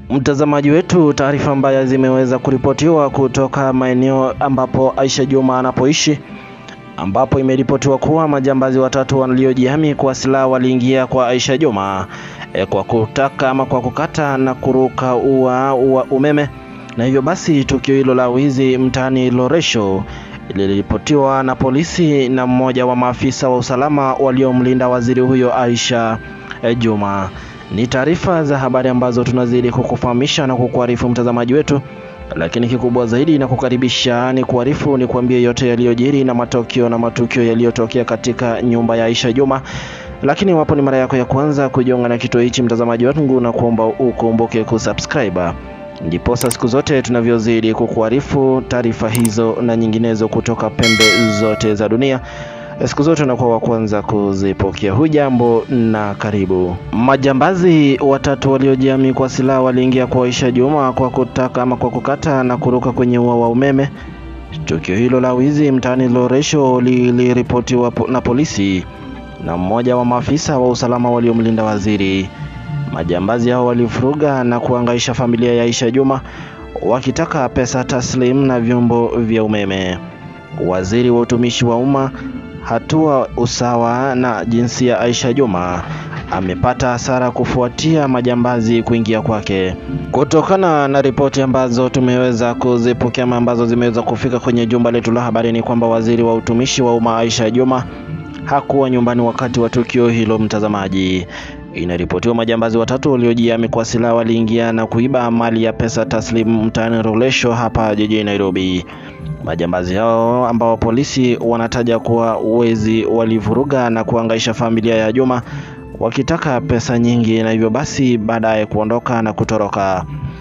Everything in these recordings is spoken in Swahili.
Mtazamaji wetu, taarifa mbaya zimeweza kuripotiwa kutoka maeneo ambapo Aisha Juma anapoishi, ambapo imeripotiwa kuwa majambazi watatu waliojihami kwa silaha waliingia kwa Aisha Juma e, kwa kutaka ama kwa kukata na kuruka ua wa umeme, na hivyo basi tukio hilo la wizi mtaani Loresho liliripotiwa na polisi na mmoja wa maafisa wa usalama waliomlinda waziri huyo Aisha e, Juma. Ni taarifa za habari ambazo tunazidi kukufahamisha na kukuarifu mtazamaji wetu, lakini kikubwa zaidi na kukaribisha ni kuarifu ni kuambie yote yaliyojiri na matokeo na matukio yaliyotokea katika nyumba ya Aisha Juma. Lakini wapo ni mara yako ya kwanza kujiunga na kituo hichi mtazamaji wangu, na kuomba ukumbuke kusubscribe, ndiposa siku zote tunavyozidi kukuarifu taarifa hizo na nyinginezo kutoka pembe zote za dunia siku zote unakuwa wa kwanza kuzipokea. Hujambo na karibu. Majambazi watatu waliojihami kwa silaha waliingia kwa Aisha Juma kwa kutaka ama kwa kukata na kuruka kwenye ua wa umeme. Tukio hilo la wizi mtaani Loresho liliripotiwa na polisi na mmoja wa maafisa wa usalama waliomlinda waziri. Majambazi hao walifuruga na kuangaisha familia ya Aisha Juma wakitaka pesa taslim na vyombo vya umeme. Waziri wa utumishi wa umma hatua usawa na jinsia Aisha Juma amepata hasara kufuatia majambazi kuingia kwake. Kutokana na ripoti ambazo tumeweza kuzipokea ambazo zimeweza kufika kwenye jumba letu la habari, ni kwamba waziri wa utumishi wa umma Aisha Juma hakuwa nyumbani wakati wa tukio hilo. Mtazamaji, inaripotiwa majambazi watatu waliojihami kwa silaha waliingia na kuiba mali ya pesa taslimu mtaani Rolesho hapa jijini Nairobi. Majambazi hao ambao polisi wanataja kuwa wezi walivuruga na kuangaisha familia ya Juma wakitaka pesa nyingi, na hivyo basi baadaye kuondoka na kutoroka.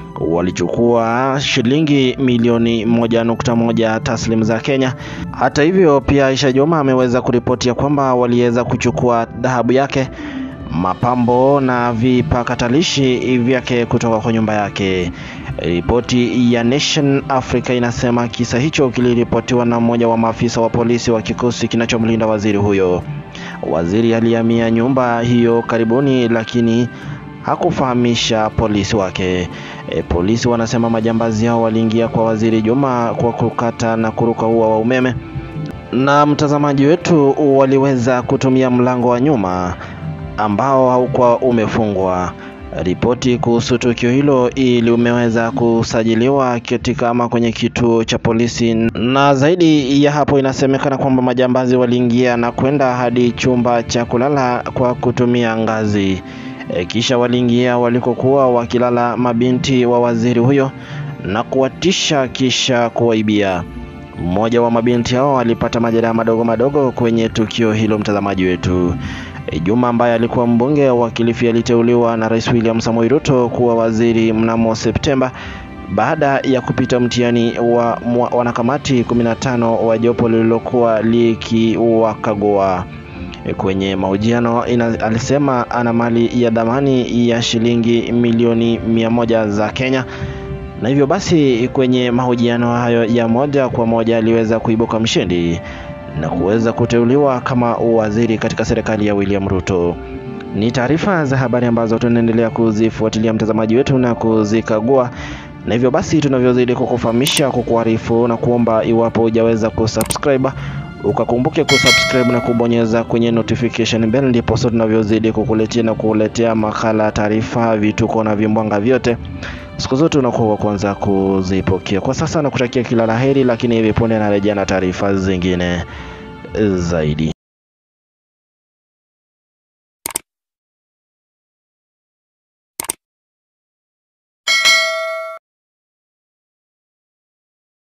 Walichukua shilingi milioni moja nukta moja taslimu za Kenya. Hata hivyo, pia Aisha Juma ameweza kuripotia kwamba waliweza kuchukua dhahabu yake, mapambo na vipakatalishi vyake kutoka kwa nyumba yake. Ripoti ya Nation Africa inasema kisa hicho kiliripotiwa na mmoja wa maafisa wa polisi wa kikosi kinachomlinda waziri huyo. Waziri alihamia nyumba hiyo karibuni, lakini hakufahamisha polisi wake. E, polisi wanasema majambazi hao waliingia kwa waziri Juma kwa kukata na kuruka ua wa umeme, na mtazamaji wetu waliweza kutumia mlango wa nyuma ambao haukuwa umefungwa. Ripoti kuhusu tukio hilo ili umeweza kusajiliwa katika ama kwenye kituo cha polisi, na zaidi ya hapo inasemekana kwamba majambazi waliingia na kwenda hadi chumba cha kulala kwa kutumia ngazi. E, kisha waliingia walikokuwa wakilala mabinti wa waziri huyo na kuwatisha kisha kuwaibia. Mmoja wa mabinti hao alipata majeraha madogo madogo kwenye tukio hilo, mtazamaji wetu. Juma ambaye alikuwa mbunge wa Kilifi aliteuliwa na Rais William Samoei Ruto kuwa waziri mnamo Septemba baada ya kupita mtihani wa wanakamati 15 wa jopo lililokuwa likiwakagua. Kwenye mahojiano alisema ana mali ya dhamani ya shilingi milioni mia moja za Kenya, na hivyo basi kwenye mahojiano hayo ya moja kwa moja aliweza kuibuka mshindi na kuweza kuteuliwa kama waziri katika serikali ya William Ruto. Ni taarifa za habari ambazo tunaendelea kuzifuatilia mtazamaji wetu na kuzikagua, na hivyo basi tunavyozidi kukufahamisha, kukuarifu na kuomba, iwapo hujaweza kusubscribe ukakumbuke kusubscribe na kubonyeza kwenye notification bell, ndipo sasa tunavyozidi kukuletea na kukuletea makala, taarifa, vituko na vimbwanga vyote siku zote unakuwa wa kwanza kuzipokea. Kwa sasa nakutakia kila laheri, lakini hivi punde narejea na taarifa zingine zaidi.